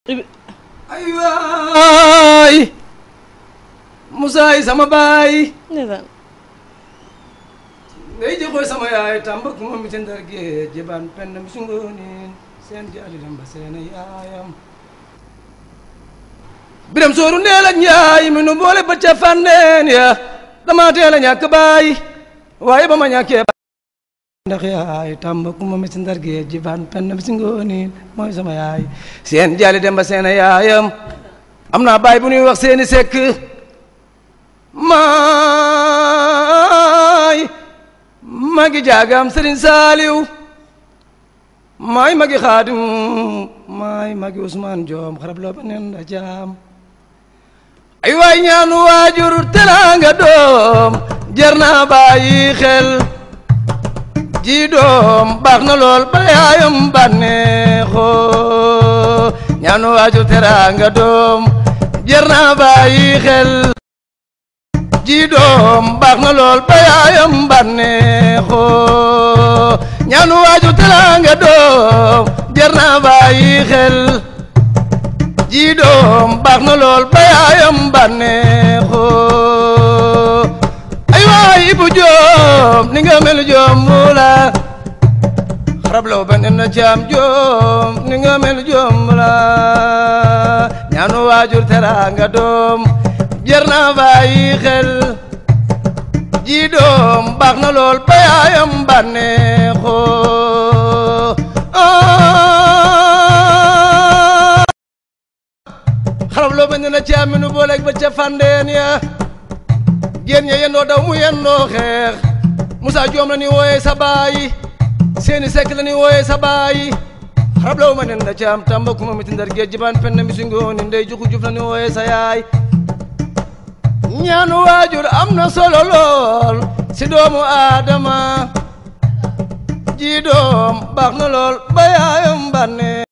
ay waay Moussa yi sama baay ndeysaan ngay jëkkoy sama yaay tàmbak moom mi ci ndar géej jibaan penn mi su ngoonin seen jaali dem ba seen yaayam biram sooru ndeel ak njaay mi nu boole ba ca fànneen ya dama teel a ñàkk baay waaye ba ma ñàkkee ndax yaay tàmbak moom mi ci ndar géej jibaan penn mi su ngoonin mooy sama yaay seen jaali dem ba seen yaayam am naa baay bu ñuy wax seeni sekk maay magi jaagam sëriñ saaliw maay magi xaadim maay magi usmaan joom xarab loo ba nen da jaam ay waay ñaanu waajur teraanga doom jar naa bàyyi xel ji doom baax na lool ba yaayam bànneexoo ñaanu waajur teraanga doom jar naa bàyyi xel ji doom baax na lool ba yaayam bànneexoo ñaanu waaju teraanga doom jar naa bàyyi xel ji doom baax na lool ba yaayam bànneexoo ay waay bu joom ni nga mel joom mula xarab law ba nen na caam joom ni nga mel joom mula ñaanu waajur teraanga doom jar naa bàyyi xel ji doom baax na lool ba yaayam bànneexoo xarab loo bañ na caaminu booleeg ba ca fandeen ya génn ya yendoo daw mu yendoo xeex Moussa Joom la ni wooyee sa baay seeni sekk la ni wooyee sa baay xarab law ma nen na caam tamba kuma mi ti ndar géej jibaan pen na mi su ngooni ndey juku juf la ni wooyee sa yaay ñaanu waajur am na solo lool si doomu aadama ji doom baax na lool ba yaayam bànne